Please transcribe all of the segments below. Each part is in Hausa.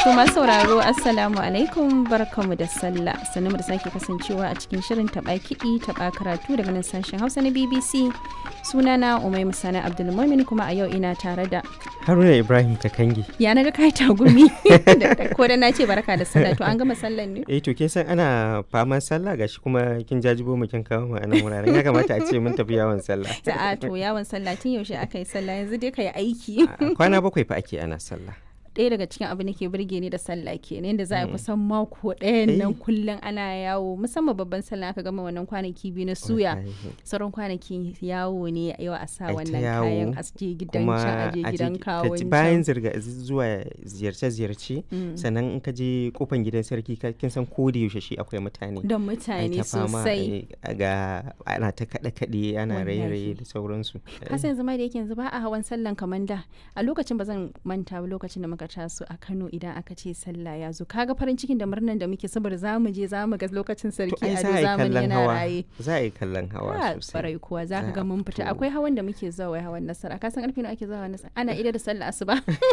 To masu sauraro Assalamu alaikum barkamu da sallah sannu da sake kasancewa a cikin shirin taɓa kiɗi taɓa karatu daga nan sashen Hausa na BBC sunana Umai Musana Abdulmumin kuma a yau ina tare da Haruna Ibrahim Kakangi. ya na ga kai tagumi ko da na ce barka da sallah to an gama sallan ne Eh to kin san ana faman sallah gashi kuma kin jajibo mu kin kawo mu a nan wuraren ya kamata a ce mun tafi yawon sallah. a to yawon sallah tun yaushe aka yi sallah yanzu dai ka yi aiki A Kwana bakwai fa ake ana sallah. ɗaya daga cikin abin da ke burge ni da sallah ke ne yadda za a yi kusan mako ɗayan nan Eh. kullum ana yawo musamman babban sallah aka gama wannan kwanaki biyu na suya Wallahi. sauran kwanaki yawo ne yau a sa Ai ta wannan yawo, kayan a je gidan Kuma can a je a je- gidan ka kawon ji- bayan can. zirga zuwa ziyarce-ziyarce sannan in ka je kofan gidan sarki ka- kin san ko da yaushe shi akwai mutane. don Ai mutane ta fama, sosai ai, ga ana ta kaɗe-kaɗe ana Wallahi. raye-raye da sauransu. kasan yanzu ma da yake yanzu ba a hawan sallan kamar da a lokacin ba zan manta ba lokacin da muka taso a Kano idan aka ce sallah ya zo kaga farin cikin da murnan da muke saboda za mu je za mu ga lokacin To sarki ai a za a yi zamani kallon yana hawa. raye Za a yi kallon hawa Ah, sosai. kwarai kuwa za ka Za ga a mun fita fito. akwai hawan da muke zuwa wai hawan nasara ka san karfe nawa ake zuwa hawan nasara ana ida da sallah asuba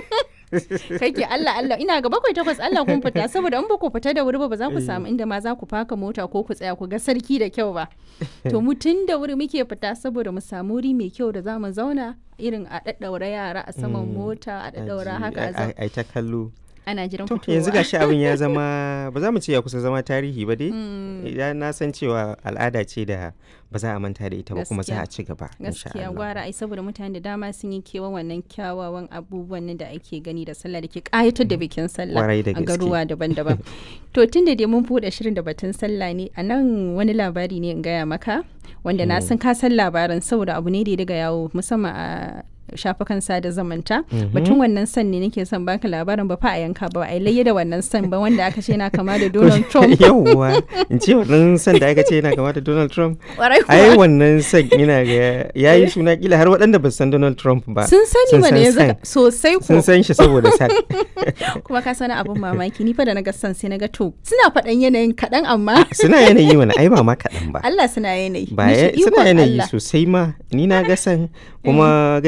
kai ke Allah Allah ina ga bakwai takwas Allah kun fita saboda in ba ku fita da wuri ba ba za ku samu inda ma za ku faka mota ko ku tsaya ku ga sarki da kyau ba to mu tun da wuri muke fita saboda mu samu wuri mai kyau da za mu zauna irin a daddaura yara a saman Mm, mota a daddaura Aji- haka a ai- zauna ai ta kallo. ana jiran To fitowa yanzu gashi abin ya zama ba za mu ce ya kusa zama tarihi ba dai. Idan na san cewa al'ada ce da ba za a manta da ita ba kuma za a ci gaba. insha gaskiya Allah. gwara ai saboda mutane da dama sun yi kewan wannan kyawawan abubuwan nan da ake gani da sallah da ke kayatar da bikin sallah Kwarai da a gaske. garuwa daban-daban to tun da dai mun buɗe shirin da batun sallah ne a nan wani labari ne in gaya maka wanda na san ka san labarin saboda abu ne da ya daga yawo musamman a shafukan sada zamanta batun wannan san ne nake son baka labarin ba fa a yanka ba a yi layya da wannan san ba wanda aka ce yana kama da Donald Trump Yawwa in ce wannan san da aka ce yana kama da Donald Trump. Kwarai Ai kuwa. wannan san yana ga ya yi suna kila har waɗanda ba su san Donald Trump ba. sun sani mana san yanzu san. ka- sosai ko Sun san shi saboda san. kuma ka sani abin mamaki ni fa da naga son sai naga to suna faɗan yanayin kaɗan amma Suna yanayi mana ai ba ma kaɗan ba. Allah suna yanayi Ba Nishi ya- suna ikon yanayi Allah. sosai ma ni na ga san kuma